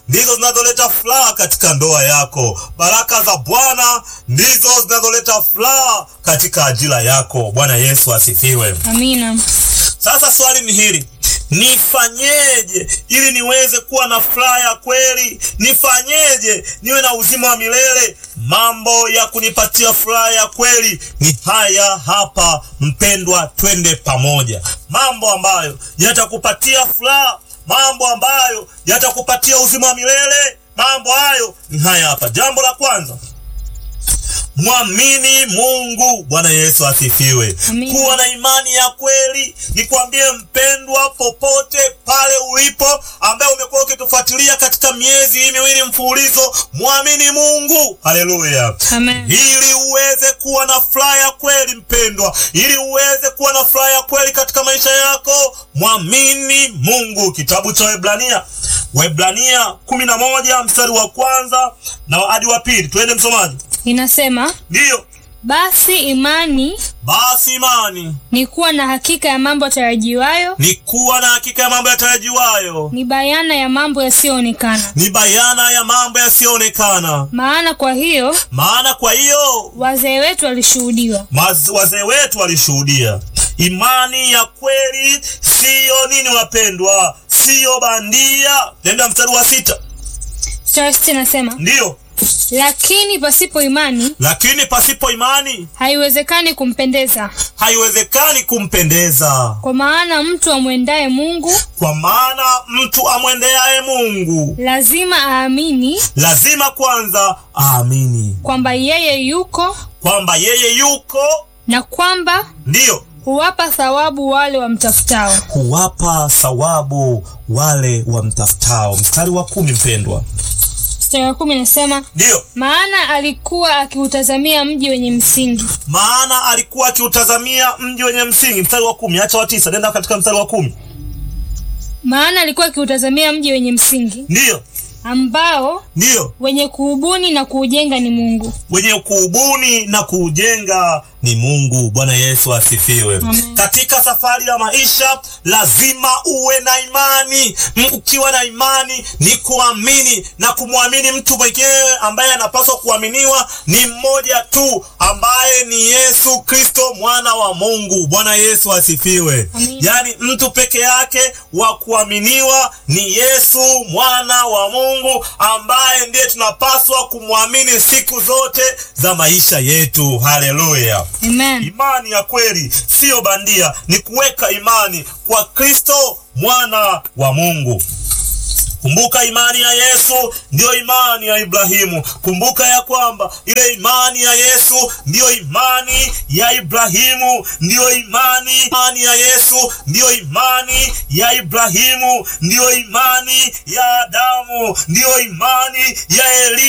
ndizo zinazoleta furaha katika ndoa yako. Baraka za Bwana ndizo zinazoleta furaha katika ajira yako. Bwana Yesu asifiwe. Amina. Sasa swali ni hili, nifanyeje ili niweze kuwa na furaha ya kweli? Nifanyeje niwe na uzima wa milele? Mambo ya kunipatia furaha ya kweli ni haya hapa, mpendwa, twende pamoja. Mambo ambayo yatakupatia furaha, mambo ambayo yatakupatia uzima wa milele, mambo hayo ni haya hapa. Jambo la kwanza Mwamini Mungu. Bwana Yesu asifiwe. Amina. Kuwa na imani ya kweli. Nikwambie mpendwa, popote pale ulipo, ambaye umekuwa ukitufuatilia katika miezi hii miwili mfululizo, mwamini Mungu. Haleluya. Amen. Ili uweze kuwa na furaha ya kweli mpendwa, ili uweze kuwa na furaha ya kweli katika maisha yako, mwamini Mungu. Kitabu cha Waebrania, Waebrania kumi na moja mstari wa kwanza na hadi wa pili. Twende msomaji. Inasema, Ndiyo, basi imani basi imani ni kuwa na hakika ya mambo yatarajiwayo, ni kuwa na hakika ya mambo yatarajiwayo, ni bayana ya mambo yasiyoonekana. ni bayana ya mambo yasiyoonekana. Maana kwa hiyo Maana kwa hiyo wazee wetu walishuhudiwa. maz- wazee wetu walishuhudia. Imani ya kweli siyo nini, wapendwa, siyo bandia. Tenda mstari wa sita. Mstari wa sita inasema, Ndiyo, lakini pasipo imani lakini pasipo imani haiwezekani kumpendeza, haiwezekani kumpendeza, kwa maana mtu amwendaye Mungu kwa maana mtu amwendeaye Mungu lazima aamini lazima kwanza aamini kwamba yeye yuko kwamba yeye yuko, na kwamba ndiyo huwapa thawabu wale wamtafutao. huwapa thawabu wale wamtafutao. Mstari wa kumi, mpendwa, Mstari wa kumi inasema ndiyo maana alikuwa akiutazamia mji wenye msingi, maana alikuwa akiutazamia mji wenye msingi. Mstari wa kumi, acha wa tisa, nenda katika mstari wa kumi. maana alikuwa akiutazamia mji wenye msingi Ndiyo, ambao ndiyo, wenye kuubuni na kuujenga ni Mungu. wenye kuubuni na kuujenga ni Mungu. Bwana Yesu asifiwe. Amen. Katika safari ya maisha lazima uwe na imani. M- Ukiwa na imani ni kuamini na kumwamini mtu mwenyewe ambaye anapaswa kuaminiwa ni mmoja tu, ambaye ni Yesu Kristo mwana wa Mungu. Bwana Yesu asifiwe. Amen. Yaani mtu peke yake wa kuaminiwa ni Yesu mwana wa Mungu ambaye ndiye tunapaswa kumwamini siku zote za maisha yetu. Haleluya! Amen. Imani ya kweli siyo bandia, ni kuweka imani kwa Kristo mwana wa Mungu. Kumbuka imani ya Yesu ndiyo imani ya Ibrahimu. Kumbuka ya kwamba ile imani ya Yesu ndiyo imani ya Ibrahimu, ndiyo imani, imani ya Yesu ndiyo imani ya Ibrahimu, ndiyo imani ya Adamu, ndiyo imani ya Eli